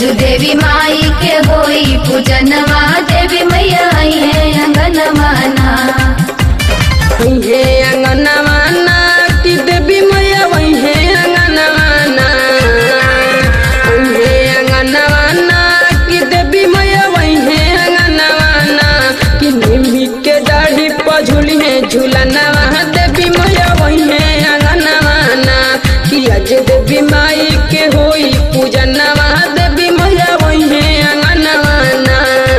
आजू देवी माई के होई पूजनवा देवी मैया आई है अंगनवा ना हे अंगनवाना की देवी मैया वही है अंगनवाना हे अंगनवाना की देवी मैया वही है अंगनवाना कि निमी के दाढ़ी पर झूली है झूलनवा देवी मैया वही है अंगनवाना कि आज देवी माई के होई पूजनवा देवी मैया वही है अंगनवाना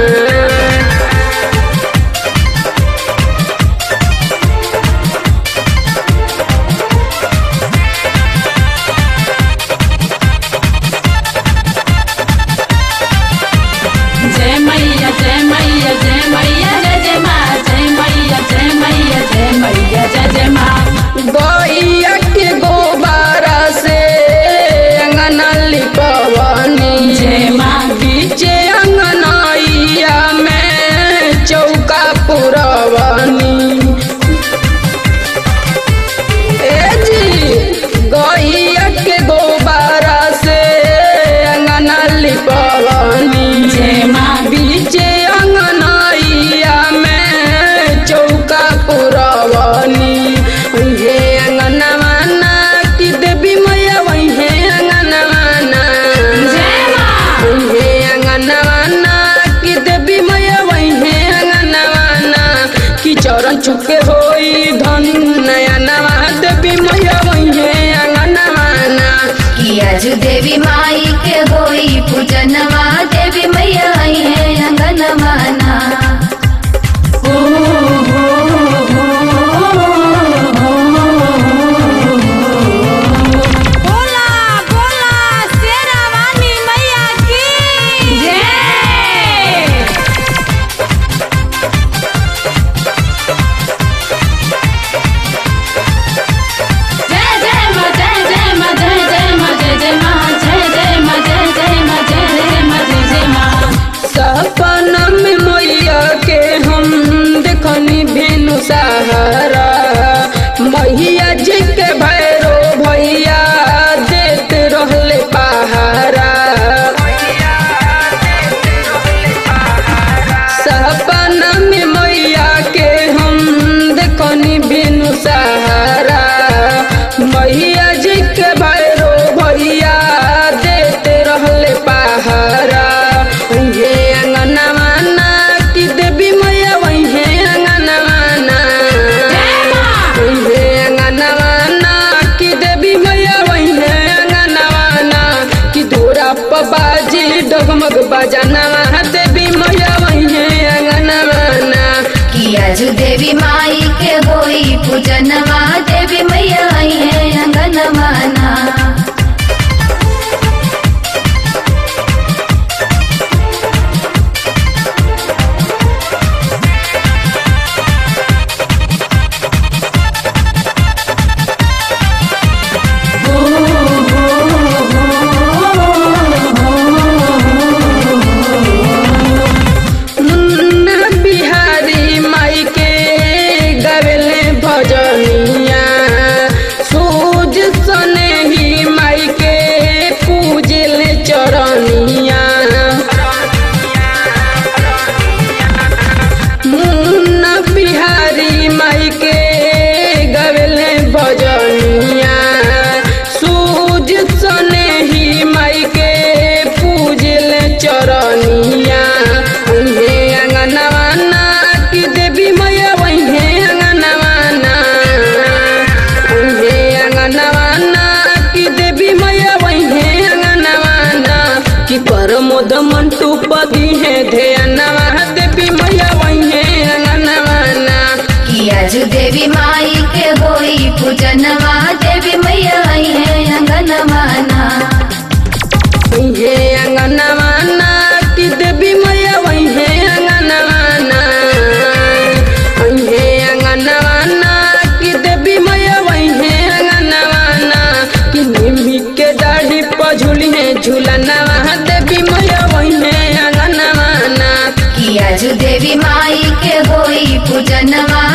जय मैया जय मैया जय मैया जय जय माँ जय मैया जय मैया जय मैया जय जय माँ गैया के गोबारा से अंगना लिपवनी जय माँ। बीचे अंगनैया में चौका पुरवनी ए जी गैया के गोबारा से अंगना लिपवनी जय माँ। बीचे अंगनैया में चौका पुरवनी हे अंगनवाना की देवी मैया वही है अंगनवाना जय माँ। हे अंगनवाना की देवी मैया वही है अंगनवाना की चरण चुके होई धन नया नवा देवी मैया वही है अंगनवाना कि आजू देवी माई के होई पूजनवा देवी मैया आई है अंगनवा ना बोला बोला शेरा वाली मैया की जय जय जय माँ जय जय माँ जय जय माँ जय जय माँ जय जय माँ जय जय माँ जय जय माँ जय जय माँ सपना में मैया के हम देखनी भेनु सहारा मैया जी के भैरो भैया देत रहले पहारा सपना में मैया के हम देखनी भेनु सहारा मैया जी के भैरो भैया देते रहले पहारा ये अंगनवाना की देवी मैया वही है अंगनवाना ये अंगनवाना की देवी मैया वही है अंगनवाना की धोरा बाजी डगमग बजानवा देवी मैया वही है अंगनवाना कि आजू देवी माई के होई पूजनवा देवी मैया आई है अंगनवा ना मुन्ना बिहारी माई के गवेले भजनिया सूज सने ही माई के पूजले चरनिया मुन्ना बिहारी माई के गवेले भजनिया सूज सने ही माई के पूजले चरनिया हे अंगनवाना की देवी मैया वही है अंगनवाना हे अंगनवाना की देवी मैया वही है अंगनवाना की परमोद मंटू पदी है ध्यानवा देवी मैया वही है अंगनवाना कि आजू देवी माई के होई पूजनवा देवी मैया आई है अंगनवा ना हे अंगनवाना की देवी मैया वही है अंगनवाना हे अंगनवाना की देवी मैया वही है अंगनवाना कि निमी के दाढ़ी पर झूली है झूलनवा देवी मैया वही है अंगनवाना कि आजू देवी माई के होई पूजनवा